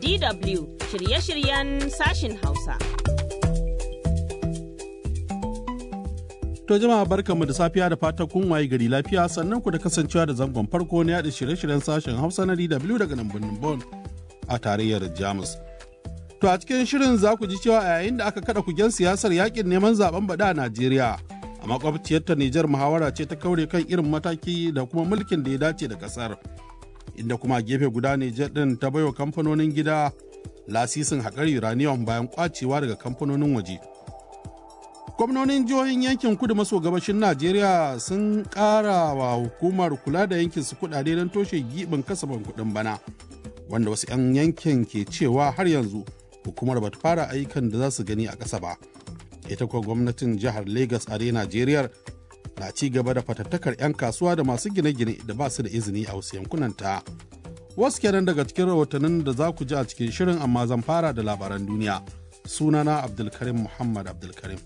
DW shirye-shiryen sashin Hausa. To jama'a barkanmu da safiya da fatan kun waye gari lafiya sannan ku da kasancewa da zangon farko na yaɗa shirye-shiryen sashen Hausa na DW daga nan birnin Bon a tarayyar Jamus. To a cikin shirin za ku ji cewa a yayin da aka kada kugen siyasar yakin neman zaben bada a Najeriya a makwabciyar ta Nijar muhawara ce ta kaure kan irin mataki da kuma mulkin da ya dace da kasar. Inda kuma gefe guda Nijar din ta baiwa kamfanonin gida lasisin haƙar uranium bayan kwacewa daga kamfanonin waje. gwamnonin jihohin yankin kudu maso gabashin najeriya sun ƙara wa hukumar kula da yankin su kudade don toshe giɓin kasafin kuɗin bana wanda wasu 'yan yankin ke cewa har yanzu hukumar bata fara ayyukan da za su gani a ƙasa ba ita kuwa gwamnatin jihar lagos a najeriya na ci gaba da fatattakar 'yan kasuwa da masu gine-gine da ba su da izini a wasu yankunan ta wasu kenan daga cikin rahotannin da za ku ji a cikin shirin amma zan fara da labaran duniya sunana abdulkarim muhammad abdulkarim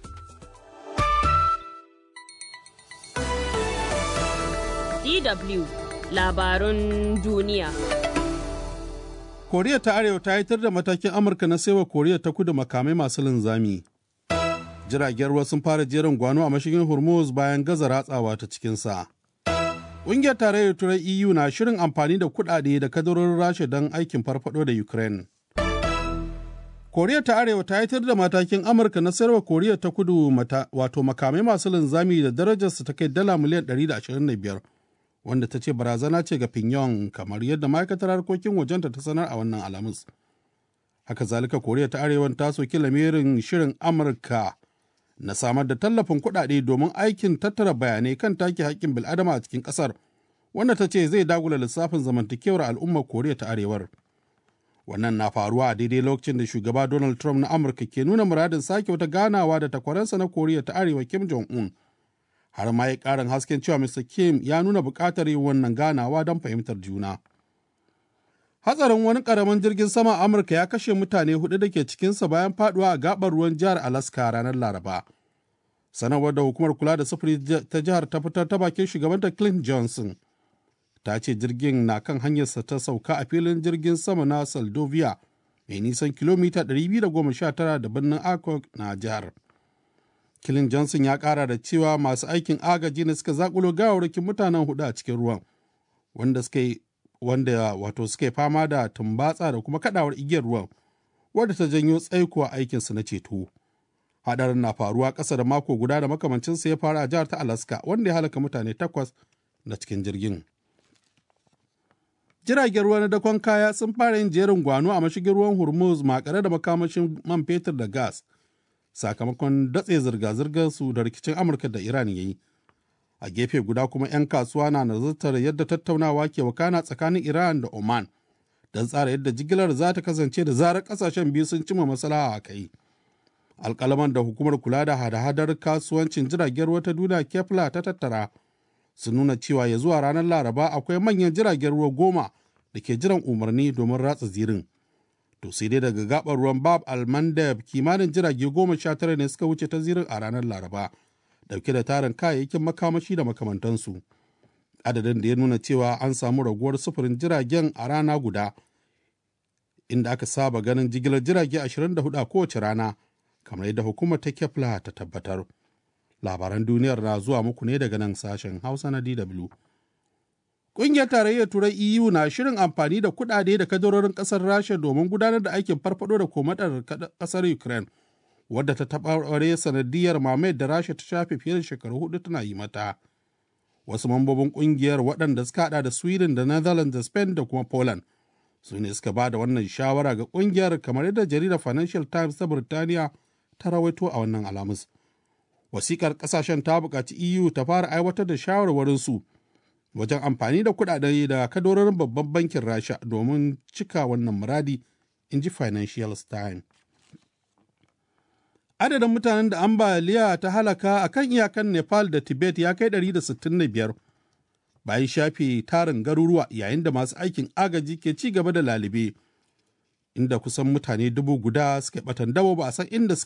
DW labarun duniya. Koriya ta Arewa ta yitar da matakin Amurka na saiwa Koriya ta kudu makamai masu linzami. Jiragen ruwa sun fara jerin gwano a mashigin Hormuz bayan gaza ratsawa ta cikinsa. Ƙungiyar tarayyar Turai EU na shirin amfani da kuɗaɗe da kadarorin Rasha don aikin farfado da Ukraine. Koriya ta Arewa ta yitar da matakin Amurka na sayarwa Koriya ta kudu wato makamai masu linzami da darajarsu ta kai dala miliyan 125 wanda ta ce barazana ce ga Pyongyang kamar yadda ma'aikatar harkokin wajenta ta sanar a wannan alamus. Haka zalika Koriya ta Arewa ta soki lamirin shirin Amurka na samar da tallafin kuɗaɗe domin aikin tattara bayanai kan take haƙƙin bil'adama a cikin ƙasar wanda ta ce zai dagula lissafin zamantakewar al'ummar Koriya ta Arewar. Wannan na faruwa a daidai lokacin da shugaba Donald Trump na Amurka ke nuna muradin sake wata ganawa da takwaransa na Koriya ta Arewa Kim Jong-un. Har ma ya ƙarin hasken cewa Mr. Kim ya nuna buƙatar yin wannan ganawa don fahimtar juna. Hatsarin wani ƙaramin jirgin sama a Amurka ya kashe mutane hudu da ke cikinsa bayan faduwa a gaɓar ruwan jihar Alaska ranar Laraba. Sanarwar da hukumar kula da sufuri ta jihar ta fitar ta bakin shugabanta Clint Johnson. ta ce jirgin na kan hanyarsa ta sauka a filin jirgin sama na Saldovia mai nisan kilomita 219 da birnin Akok na jihar. Kilin Johnson ya kara da cewa masu aikin agaji ne suka zakulo gawarwakin mutanen hudu a cikin ruwan wanda suka wanda wato suka fama da tumbatsa da kuma kadawar igiyar ruwan wadda ta janyo tsaiko a aikinsu na ceto. Hadarin na faruwa ƙasa da mako guda da makamancinsa ya faru a jihar ta Alaska wanda ya halaka mutane takwas na cikin jirgin. jiragen ruwa na dakon kaya sun fara yin jerin gwano a mashigin ruwan hormuz makare da makamashin man fetur da gas sakamakon datse zirga-zirgar su da rikicin amurka da iran ya yi a gefe guda kuma 'yan kasuwa na nazartar yadda tattaunawa ke wakana tsakanin iran da oman don tsara yadda jigilar za ta kasance da zarar kasashen biyu sun cimma maslaha a kai alkalaman da hukumar kula da hada-hadar kasuwancin jiragen ruwa ta duniya kefla ta tattara sun nuna cewa ya zuwa ranar laraba akwai manyan jiragen ruwa goma da ke jiran umarni domin ratsa zirin to sai dai daga gabar ruwan bab almandab kimanin jirage goma sha tara ne suka wuce ta zirin a ranar laraba dauke da tarin kayayyakin makamashi da makamantansu adadin da ya nuna cewa an samu raguwar sufurin jiragen a rana guda inda aka saba ganin jigilar jirage 24 a kowace rana kamar yadda hukumar ta kefla ta tabbatar. labaran duniyar na zuwa muku ne daga nan sashen hausa na dw Ƙungiyar tarayyar turai eu na shirin amfani da kuɗaɗe da kadarorin ƙasar rasha domin gudanar da aikin farfado da komadar ƙasar ukraine wadda ta taɓa sanadiyar mamayar da rasha ta shafe fiye da shekaru hudu tana yi mata wasu mambobin ƙungiyar waɗanda suka haɗa da sweden da netherlands da spain da kuma poland su ne suka ba da wannan shawara ga ƙungiyar kamar yadda jaridar financial times ta birtaniya ta rawaito a wannan alamus wasikar kasashen ta buƙaci EU ta fara aiwatar da shawarwarinsu wajen amfani da kuɗaɗe da kadororin babban bankin Rasha domin cika wannan muradi, in ji Financial Times. Adadin mutanen da ambaliya ta halaka a kan iyakan Nepal da Tibet ya kai 165 bayan shafe tarin garuruwa yayin da masu aikin agaji ke ci gaba da lalibe, inda kusan mutane dubu guda suka batan dabo ba a san inda